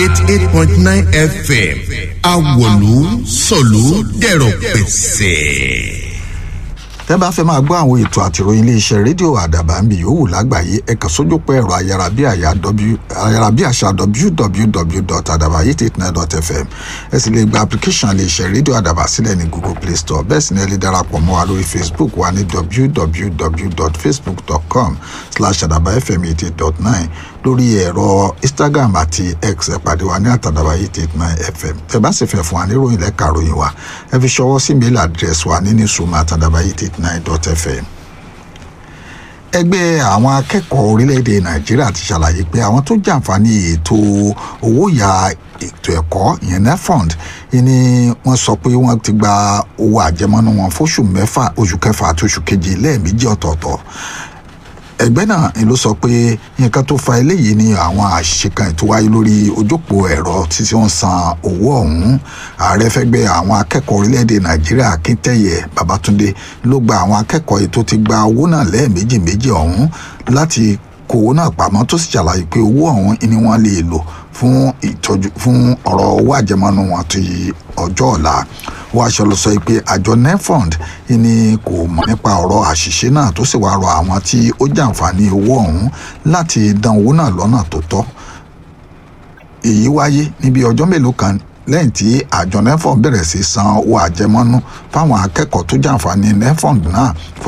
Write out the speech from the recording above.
eighty eight point nine fm awolu sọ̀lú dẹ̀rọ̀ pẹ̀sẹ̀ tẹ́ bá fẹ́ máa gbọ́ àwọn ètò àtìròyìn iléeṣẹ́ rédíò àdàbà ń bì yòówù lágbàáyé ẹ kàn sójúpọ̀ ẹ̀rọ ayárabíàṣá www.adabayit89.fm ẹ sì lè gba application iléeṣẹ́ rédíò àdàbà sílẹ̀ ní google play store bẹ́ẹ̀ sì ni ẹ lè darapọ̀ mọ́ wa lórí facebook wa ní www.facebook.com slash adabafm88.9 lórí ẹ̀rọ instagram àti x ẹ pàdé wa ní àtàdàbà889fm tẹ́ bá sì fẹ́ fún wa níròyìn lẹ́ka ròyìn wa ẹ fi ṣọwọ́ sí mail address wa ní newsroom àtàdàbà889.fm ẹgbẹ́ àwọn akẹ́kọ̀ọ́ orílẹ̀-èdè nàìjíríà ti ṣàlàyé pé àwọn tó jàǹfààní ètò owó ya ètò ẹ̀kọ́ ìyẹn nefond ni wọ́n sọ pé wọ́n ti gba owó àjẹmọ́nú wọn fóṣù mẹ́fà oṣù kẹfà àti oṣù keje lẹ́ẹ̀mejì ọ̀tọ̀ọ̀tọ̀ ẹgbẹ́ náà ni ló sọ pé nǹkan tó fa eléyìí ni àwọn àṣìṣe kan tó wáyé lórí ojópò ẹ̀rọ títí wọ́n san owó ọ̀hún ààrẹ fẹ́gbẹ́ àwọn akẹ́kọ̀ọ́ orílẹ̀-èdè nàìjíríà akíntẹ́yẹ babatunde ló gba àwọn akẹ́kọ̀ọ́ yìí tó ti gba owó náà lẹ́ẹ̀mejì méjì ọ̀hún láti kó owó náà pamọ́ tó sì ṣàlàyé pé owó ọ̀hún ni wọ́n lè lò fún ìtọ́jú fún ọ̀rọ̀ owó àjẹmọ́nú wọn ti ọjọ́ ọ̀la wọ́n aṣọ lọ sọ pé àjọ nefond ni kò mọ̀ nípa ọ̀rọ̀ àṣìṣe náà tó sì wá rọ àwọn tí ó jàǹfààní owó ọ̀hún láti dán owó náà lọ́nà tó tọ́ èyí wáyé níbi ọjọ́ mélòó kan lẹ́yìn tí àjọ nefond bẹ̀rẹ̀ sí san owó àjẹmọ́nú fáwọn akẹ́kọ̀ọ́ tó jàǹfààní nefond náà